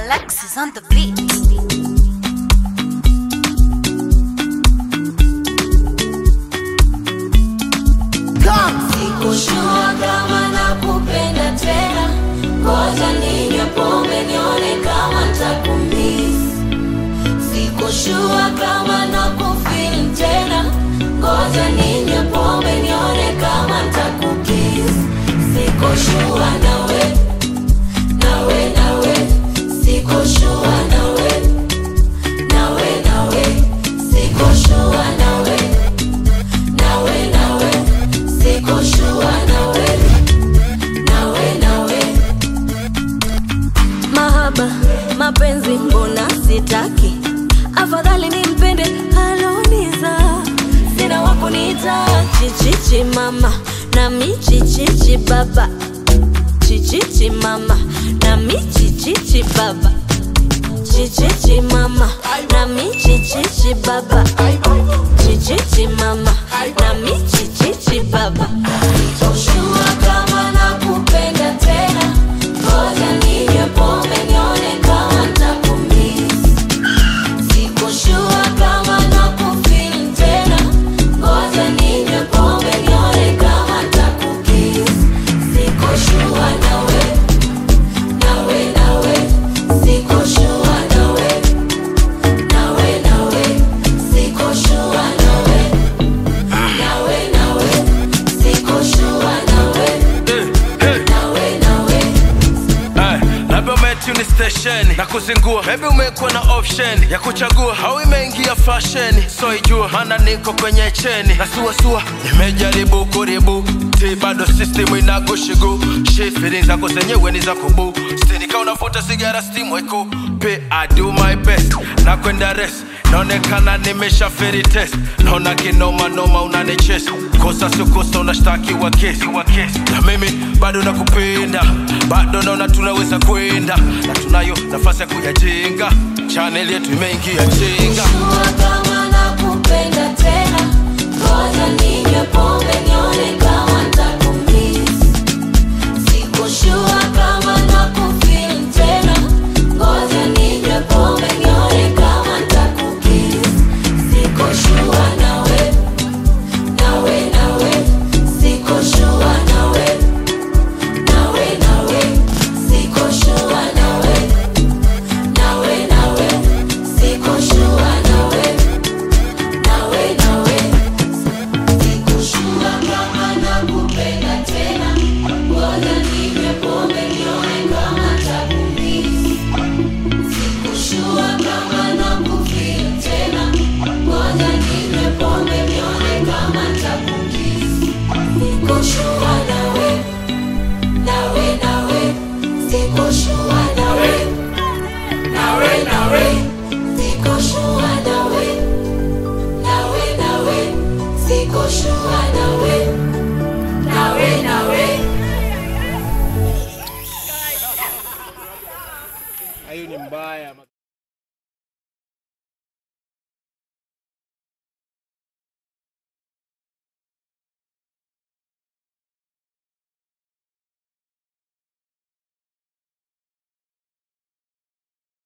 Alexis on the beat. Sikushua kama nakupenda tena, ngoja ninywe pombe nione kama ntakumiss. Sikushua kama nakufeel tena, ngoja ninywe pombe nione kama ntakukiss. Sikushua nawe, nawe, nawe, sikushua nawe, nawe, nawe, sikushua nawe, nawe, nawe, sikushua nawe, nawe, nawe. Mahaba, mapenzi mbona sitaki, afadhali nimpende aloniza, sina wakuniita chichichi mama nami chichichi baba, chichichi mama nami chichichi baba, chichichi mama nami chichichi baba, chichichi mama nami chichichi baba. Sikushua kama nakupenda tena, ngoja ninywe pombe nione kama ntakumiss. Sikushua kama nakufeel tena, ngoja ninywe pombe nione kama ntakukiss. Sikushua nawe, nawe, nawe, sikushua nawe, nawe, nawe, sikushua nawe, nawe, nawe, sikushua nawe, nawe, nawe. Ay, labda umetuni stesheni na kuzingua, maybe umekuwa na option ya kuchagua, au imeingia fashion, so ijua maana niko kwenye cheni na suasua, nimejaribu kuribu ti bado system inakushigu shit feelings zako zenyewe ni za kubu stini kama unavuta sigara steam weko pe I do my best na kwenda rest naonekana nimesha feri test naona kinoma noma unanichesi kosa sio kosa unashtakiwa kesi na mimi bado nakupenda bado naona tunaweza kwenda na tunayo nafasi ya kuyajenga chaneli yetu imeingia chenga Sikushua kama nakupenda tena, ngoja ninywe pombe nione kama ntakumiss. Sikushua kama nakufeel tena, ngoja ninywe pombe nione kama ntakukiss. Sikushua nawe, nawe, nawe, sikushua nawe, nawe, nawe, sikushua nawe, nawe, nawe, sikushua nawe, nawe, nawe. Sikushua kama nakupenda tena, ngoja ninywe pombe nione kama ntakumiss. Sikushua kama nakufeel tena, ngoja ninywe pombe nione kama ntakukiss. Sikushua nawe, nawe, nawe, sikushua nawe, nawe, nawe, sikushua nawe, nawe, nawe, sikushua nawe, nawe, nawe. hiyo ni mbaya